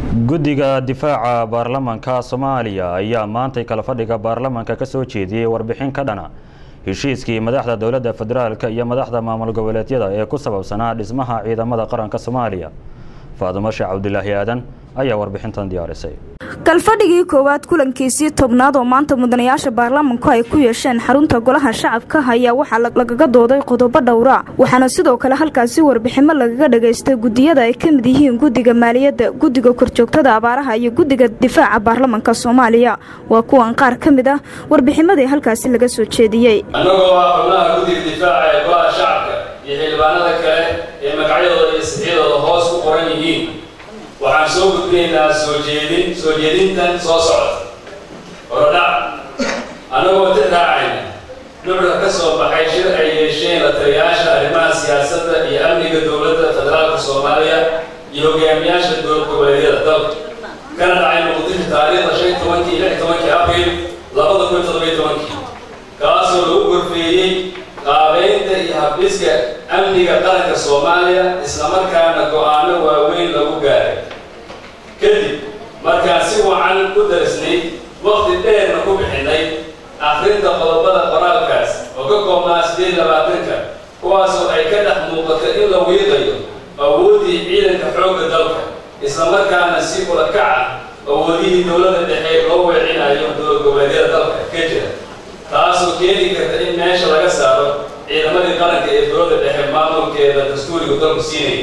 guddiga difaaca baarlamanka soomaaliya ayaa maantay kala fadhiga baarlamanka ka soo jeediyey warbixin ka dhana heshiiskii madaxda dowladda federaalk iyo madaxda maamul goboleedyada ee ku sababsanaa dhismaha ciidamada qaranka soomaaliya faadumo sheekh cabdulaahi aadan ayaa warbixintan diyaarisay kalfadhigii koowaad kulankiisii tobnaad oo maanta mudanayaasha baarlamanku ay ku yeesheen xarunta golaha shacabka ayaa waxaa lagaga dooday qodobo dhowra waxaana sidoo kale halkaasi warbiximo lagaga dhagaystay gudiyada ay ka mid yihiin guddiga maaliyadda guddiga korjoogtada abaaraha iyo guddiga difaaca baarlamanka soomaaliya waa kuwan qaar ka mid ah warbiximadii halkaasi laga soo jeediyey annagoo ah xubnaha guddiga difaaca ee golaha shacabka iyo xildhibaanada kale ee magacyadooda iyo sixyadooda hoos ku qoran yihiin waxaan soo gudbinaynaa soo jeedin soo jeedintan soo socda horodhac annagoo ti raacayna nucda ka soo baxay shir ay yeesheen la taliyayaasha arrimaha siyaasadda iyo amniga dowladda federaalka soomaaliya iyo hogaamiyaasha dowlad goboleedyada dalka kana dhacay muqdisho taariikhda shan tobankii lix tobankii abriil labada kun toddobiyo tobankii kaasoo lagu gorfeeyey qaabeynta iyo habdhiska amniga qaranka soomaaliya islamarkaana go-aano waaweyn lagu gaaray kadib markaan si wacan u darisnay waqti dheerna ku bixinay akhrinta qodobada qoraalkaas oo ka koobnaa siddeed labaatanka kuwaasoo ay ka dhex muuqato in la wiiqayo awooddii ciidanka xoogga dalka islamarkaana si ula kaca awoodihii dowladda dhexe loo weecinayo dowlad goboleedyada dalka ka jira taasoo keeni karta in meesha laga saaro ciidamadii qaranka ee dowladda dhexe maamulkeeda dastuuriga dalku siinayay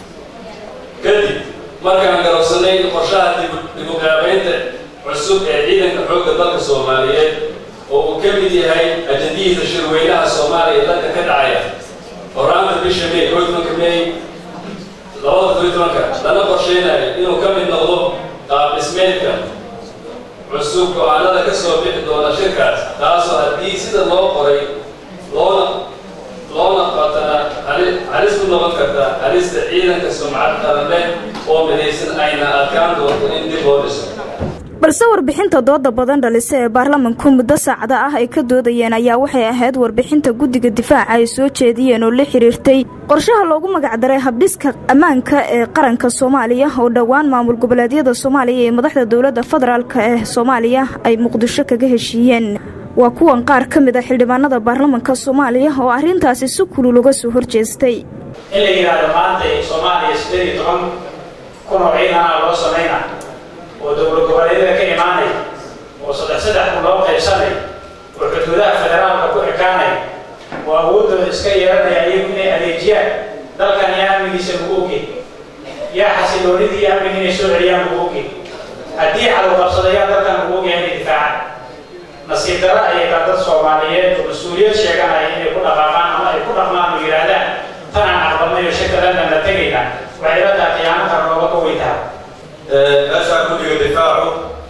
kadib markaan garowsanay qorshaha dibuqaabeynta cusub ee ciidanka xoogga dalka soomaaliyeed oo uu ka mid yahay ajandihiisa shirweynaha soomaaliya dalka ka dhacaya horaanta bisha may koo tobanka may labada koo tobanka lana qorsheynayo inuu ka mid noqdo qaab dhismeedka cusub go-aanada ka soo bixi doona shirkaas taasoo haddii sida loo qoray loona loona qatana halis ku noqon karta halista ciidanka sumcad qaran leh oo midaysan ayna adkaan doonto in dib loo dhiso balse warbixinta dooda badan dhalisa ee baarlamanku muddo saacada ah ay ka doodayeen ayaa waxay ahayd warbixinta guddiga difaaca ay soo jeediyeen oo la xiriirtay qorshaha loogu magacdaray habdhiska ammaanka ee qaranka soomaaliya oo dhowaan maamul goboleedyada soomaaliya iyo madaxda dowladda federaalk ee soomaaliya ay muqdisho kaga heshiiyeen waa kuwan qaar ka mid a xildhibaanada baarlamanka soomaaliya oo arrintaasi si kulul uga soo horjeestay in la yidhaahdo maanta soomaaliya siddeed iyo toban kun oo ciidanaa loo samayna oo dowlad goboleedyada ka imaanay oo saddex saddex kun loo qaybsanay oo xuduudaha federaalka ku ekaanay oo awooddooda iska yeelanaya iyagu inay adeejiyaan dalkan yaa amnigiisa lagu ogey yaa xasiloonidii iyo amniga inay soo celiyaan lagu ogey haddii cadowqabsadayaa dalkan lagu ogyahay inay difaacaan nasiib dara ayay taa dad soomaaliyeed oo mas-uuliyad sheeganaya inay ku dhaqaaqaan ama ay ku dhaqmaan oo yidhaahdaan tanaan aqbalnay oo shirkadannan la tegaynaa waxay la tahay qiyaamo kale looga ka weytaha meeshaan guddiga difaacu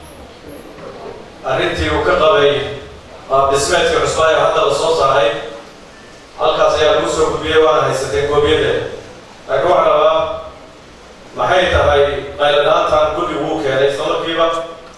arrintii uu ka qabay qaabdhismeedka cusbaa ee hadda la soo saaray halkaas ayaa lagu soo gudbiyey waana haysatee koobiyadee laakiin waxaa rabaa maxay tahay qayladhaantan guddigu uu keenay isla markiiba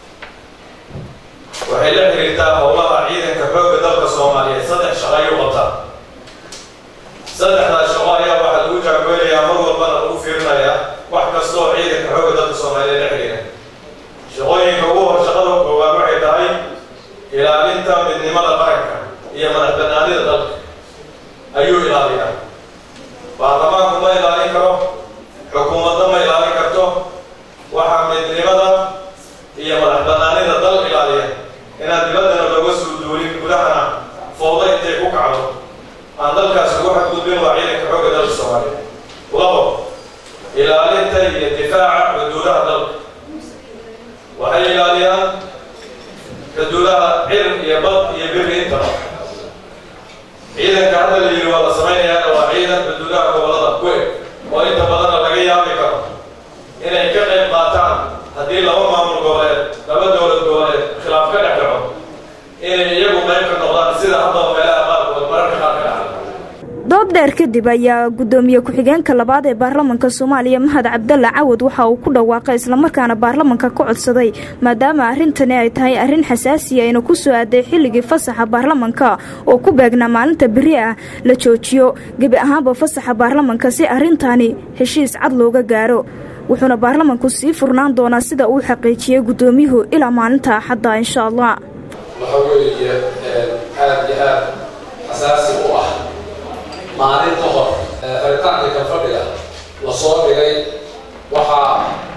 waxay la xiriirtaa howlaha ciidanka xoogga dalka soomaaliyeed saddex shaqo ayuu qabtaa saddexdaas shaqo ayaa waxaa lagu jaangooynayaa mar walbana lagu fiirinayaa wax kastoo ciidanka xoogga dalka soomaaliyeed la xiriira shaqooyinka ugu hor shaqada koowaad waxay tahay ilaalinta midnimada qaranka iyo madax banaanida dalka ayuu ilaaliyaa baarlamaanku ma ilaalin karo xukuumadna ma ilaalin karto waxaa midnimada iyo madax banaanida dal ilaaliya inaan dibaddana looga soo duulin gudahana fooda intay ku kacdo aan dalkaas ugu xadgudbin waa ciidanka xoogga dalka soomaaliyeed labo ilaalinta iyo difaaca xuduudaha dalka waxay ilaaliyaan xuduudaha cirin iyo bad iyo biri intaba ciidanka hadda la yidhi waa la samaynayaana waa ciidan xuduudaha gobolada ku eg oo inta badanna laga yaabi karo inay ka qayb qaataan haddii laba maamul goboleed laba dowlad goboleed khilaaf ka dhex dhaco inay iyagu qayb ka noqdaan sida haddaba meelaha qaarkood mararka qaar ka dhacda dood dheer kadib ayaa guddoomiye ku-xigeenka labaad ee baarlamanka soomaaliya mahad cabdalla cawad waxa uu ku dhawaaqay islamarkaana baarlamanka ka codsaday maadaama arrintani ay tahay arrin xasaasiya ayna ku soo aaday xilligii fasaxa baarlamanka oo ku beegnaa maalinta beri ah la joojiyo gebi ahaanba fasaxa baarlamanka si arrintani heshiis cad looga gaaro wuxuuna baarlamanku sii furnaan doonaa sida uu xaqiijiyey guddoomiyuhu ilaa maalinta axadda insha allah waxa weeye aada iyo aad xasaasi u ah maalin ka hor xiritaanka kalfadhiga lasoo dhigay waxaa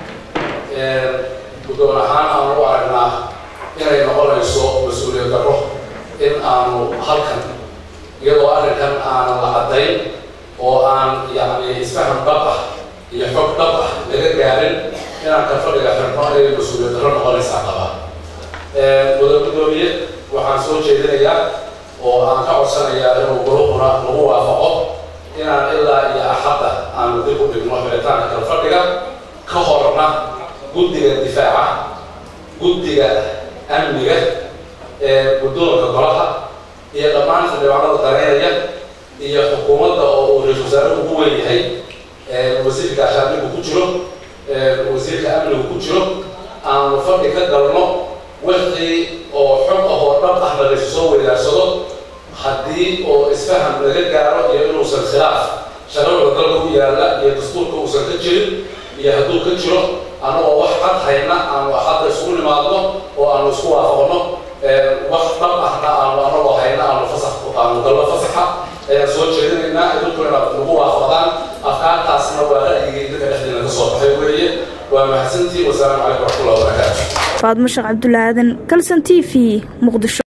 guddoon ahaan aanu u aragnaa inay noqonayso mas-uuliyad darro in aanu halkan iyadoo arrinkan aanan la caddayn oo aan yacni isfaham dhab ah iyo xog dhab ah laga gaarin inaan kalfadhiga xirno inay mas-uuliyad darro noqonaysaa qabaa wada guddoomiye waxaan soo jeedinayaa oo aan ka codsanayaa inuu guluhuna lagu waafaqo inaan ilaa iyo axadda aanu dib u dhigno xiritaanka kalfadhiga ka horna guddiga difaaca guddiga amniga ee guddoonka golaha iyo dhammaan xildhibaanada dareynaya iyo xukuumadda oo uu ra-isul wasaare ugu weyn yahay wasiirka ashaamigu ku jiro wasiirka amnigu ku jiro aanu fadhi ka galno wixii oo xog ah oo dhab ahna laysu soo weydaarsado haddii oo isfaham laga gaaro iyo inuusan khilaaf shararda dalka u yaalla iyo dastuurka uusan ka jirin iyo hadduu ka jiro annagoo wax cad hayna aanu axadda isugu nimaadno oo aanu isku waafaqno wax dhab ahna aanu annagoo hayna aanu fasax aanu galno fasaxa ayaan soo jeedinaynaa idinkuna inaad nagu waafaqdaan afkaartaasna waa ra'yigii dadka dhexdeena ka soo baxay weeye waa mahadsantiin wasalaamu calaykum waraxmatullahi wabarakaatu faadmo sheekh cabdulaadan kalson t v muqdisho